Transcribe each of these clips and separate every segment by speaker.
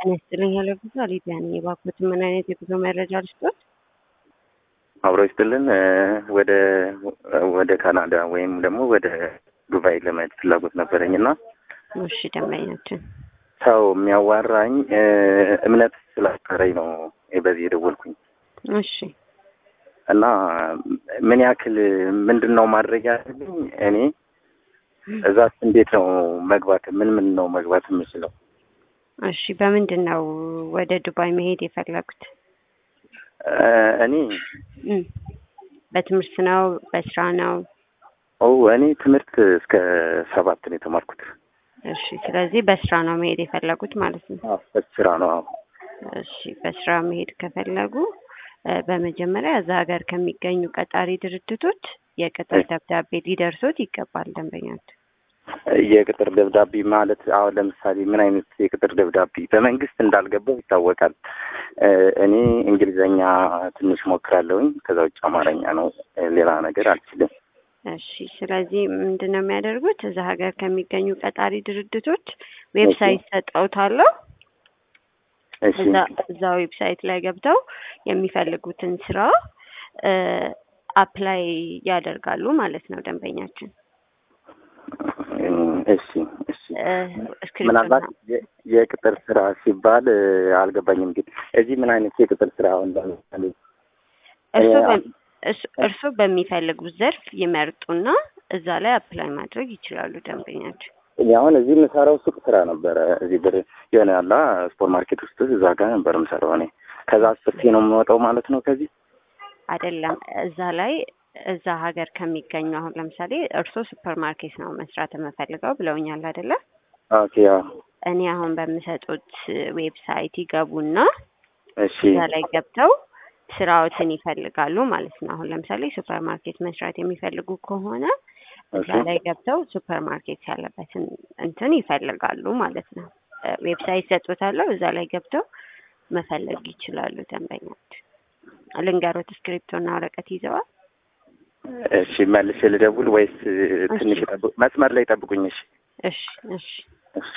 Speaker 1: ጤና ይስጥልኝ ያለ ጉዞ ሊቢያ ነኝ። የባኮት ምን አይነት የጉዞ መረጃ ልስጦት?
Speaker 2: አብሮ ይስጥልን። ወደ ወደ ካናዳ ወይም ደግሞ ወደ ዱባይ ለመሄድ ፍላጎት ነበረኝ እና
Speaker 1: እሺ ደንበኛችን
Speaker 2: ሰው የሚያዋራኝ እምነት ስላጠረኝ ነው በዚህ የደወልኩኝ
Speaker 1: እሺ
Speaker 2: እና ምን ያክል ምንድን ነው ማድረግ ያለብኝ እኔ እዛስ እንዴት ነው መግባት ምን ምን ነው መግባት የምችለው?
Speaker 1: እሺ በምንድን ነው ወደ ዱባይ መሄድ የፈለጉት?
Speaker 2: እኔ
Speaker 1: እም፣ በትምህርት ነው በስራ ነው?
Speaker 2: ኦ እኔ ትምህርት እስከ ሰባት ነው የተማርኩት።
Speaker 1: እሺ ስለዚህ በስራ ነው መሄድ የፈለጉት ማለት ነው።
Speaker 2: በስራ ነው። አዎ።
Speaker 1: እሺ በስራ መሄድ ከፈለጉ እ፣ በመጀመሪያ እዛ ሀገር ከሚገኙ ቀጣሪ ድርጅቶች የቅጥር ደብዳቤ ሊደርሶት ይገባል ደንበኛችን።
Speaker 2: የቅጥር ደብዳቤ ማለት አሁን ለምሳሌ ምን አይነት የቅጥር ደብዳቤ? በመንግስት እንዳልገባው ይታወቃል። እ፣ እኔ እንግሊዘኛ ትንሽ ሞክራለሁኝ። ከዛ ውጭ አማርኛ ነው፣ ሌላ ነገር አልችልም።
Speaker 1: እሺ ስለዚህ ምንድን ነው የሚያደርጉት? እዛ ሀገር ከሚገኙ ቀጣሪ ድርጅቶች ዌብሳይት ሰጠውታለሁ።
Speaker 2: እሺ
Speaker 1: እዛ እዛ ዌብሳይት ላይ ገብተው የሚፈልጉትን ስራ እ፣ አፕላይ ያደርጋሉ ማለት ነው ደንበኛችን።
Speaker 2: እም፣ እሺ እሺ
Speaker 1: እ፣ እስክሪፕቶ
Speaker 2: ምናልባት የ- የቅጥር ስራ ሲባል እ፣ አልገባኝም። ግን እዚህ ምን አይነት የቅጥር ስራ አሁን ለምሳሌ
Speaker 1: እርስዎ
Speaker 2: እ፣
Speaker 1: በ- እስ- እርስዎ በሚፈልጉት ዘርፍ ይመርጡና እዛ ላይ አፕላይ ማድረግ ይችላሉ ደንበኛችን።
Speaker 2: እኔ አሁን እዚህ የምሰራው ሱቅ ስራ ነበረ። እዚህ ብር የሆነ ያላ ሱፐር ማርኬት ውስጥ እዛ ጋር ነበር የምሰራው እኔ። ከዛ አስርቴ ነው የምወጣው ማለት ነው ከዚህ
Speaker 1: አይደለም እዛ ላይ እዛ ሀገር ከሚገኙ አሁን ለምሳሌ እርስዎ ሱፐር ማርኬት ነው መስራት የምፈልገው ብለውኛል አይደለ?
Speaker 2: ኦኬ። ያው
Speaker 1: እኔ አሁን በምሰጡት ዌብሳይት ይገቡና
Speaker 2: እሺ
Speaker 1: እዛ ላይ ገብተው ስራዎትን ይፈልጋሉ ማለት ነው። አሁን ለምሳሌ ሱፐር ማርኬት መስራት የሚፈልጉ ከሆነ እዛ
Speaker 2: ኦኬ
Speaker 1: ላይ ገብተው ሱፐር ማርኬት ያለበትን እንትን ይፈልጋሉ ማለት ነው። እ፣ ዌብሳይት ሰጥቶታለሁ። እዛ ላይ ገብተው መፈለግ ይችላሉ ደንበኛች። ልንገሮት፣ እስክሪፕቶና ወረቀት ይዘዋል?
Speaker 2: እሺ መልሼ ልደውል ወይስ ትንሽ
Speaker 1: እሺ።
Speaker 2: ጠብቁ? መስመር ላይ ጠብቁኝ። እሺ
Speaker 1: እሺ እሺ
Speaker 2: እሺ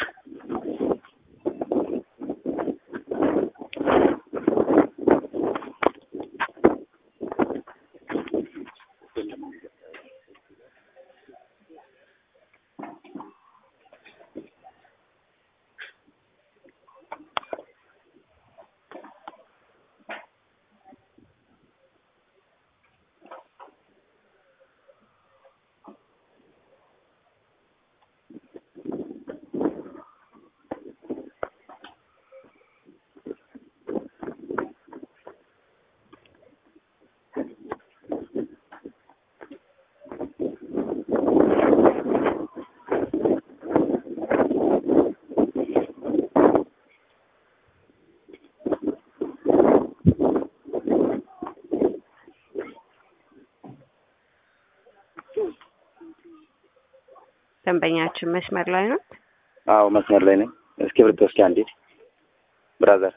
Speaker 1: ደንበኛችን መስመር ላይ ነው።
Speaker 2: አዎ መስመር ላይ ነኝ። እስክሪብቶ እስኪ አንዴ ብራዘር።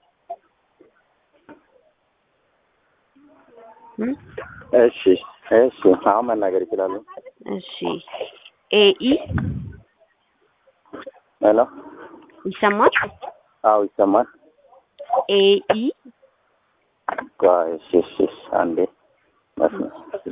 Speaker 1: እም፣
Speaker 2: እሺ እሺ አሁን መናገር ይችላሉ።
Speaker 1: እሺ ኤኢ
Speaker 2: ሄሎ
Speaker 1: ይሰማል?
Speaker 2: አዎ ይሰማል።
Speaker 1: ኤኢ
Speaker 2: ቆይ እሺ እሺ እሺ አንዴ መስመር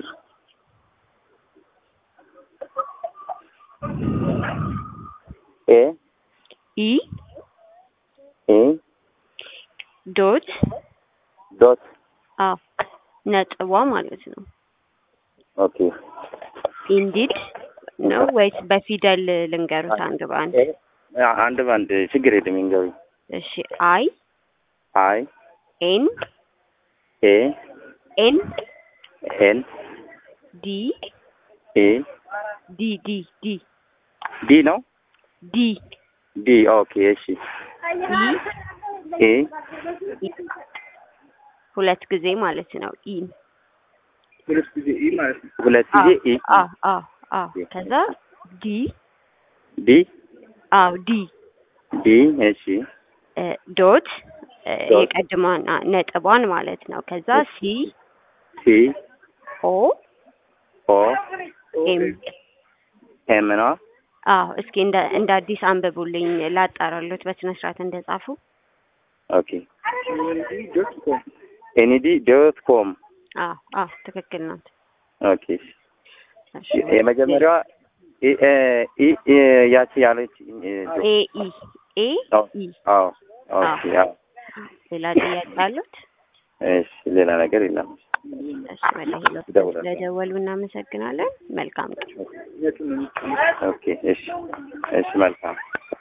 Speaker 2: ኤ
Speaker 1: ኢ
Speaker 2: ኢ
Speaker 1: ዶት
Speaker 2: ዶት
Speaker 1: አዎ ነጥቧ ማለት ነው።
Speaker 2: ኦኬ
Speaker 1: ኢንዲድ ነው ወይስ በፊደል ልንገሩት አንድ በአንድ?
Speaker 2: ኤ አንድ ባንድ ችግር የለም ይንገሩኝ።
Speaker 1: እሺ አይ
Speaker 2: አይ
Speaker 1: ኤን
Speaker 2: ኤ
Speaker 1: ኤን
Speaker 2: ኤን
Speaker 1: ዲ
Speaker 2: ኤ
Speaker 1: ዲ ዲ ዲ
Speaker 2: ዲ ነው
Speaker 1: ዲ
Speaker 2: ዲ ኦኬ እሺ
Speaker 1: ኢ
Speaker 2: ኤ
Speaker 1: ሁለት ጊዜ ማለት ነው። ኢን
Speaker 2: ሁለት ጊዜ ኢ ማለት ነው። ሁለት ጊዜ ኢ
Speaker 1: አ አ አ ከዛ ዲ
Speaker 2: ዲ
Speaker 1: አው ዲ
Speaker 2: ዲ እሺ
Speaker 1: እ፣ ዶት እ፣
Speaker 2: ዶት።
Speaker 1: የቀድሟን አ፣ ነጥቧን ማለት ነው። ከዛ ሲ
Speaker 2: ሲ
Speaker 1: ኦ
Speaker 2: ኦ
Speaker 1: ኤም
Speaker 2: ኤም ነው
Speaker 1: አዎ እስኪ እንደ እንደ አዲስ አንብቡልኝ ላጣራሎት በስነ ስርዓት እንደጻፉ
Speaker 2: ኦኬ ኤንዲ ዶት ኮም
Speaker 1: አዎ አዎ ትክክል ናት።
Speaker 2: ኦኬ የመጀመሪያዋ ኢ- እ- ኢ- ኢ- ያቺ ያለች
Speaker 1: ኤ ኢ ኤ ኢ
Speaker 2: አዎ ኦኬ አዎ
Speaker 1: ሌላ ጥያቄ አሉት?
Speaker 2: እሺ ሌላ ነገር የለም
Speaker 1: እሺ ወደ ሄሎ
Speaker 2: እደውላለሁ።
Speaker 1: ስለደወሉ እናመሰግናለን። መልካም ቀን።
Speaker 2: ኦኬ እሺ እሺ መልካም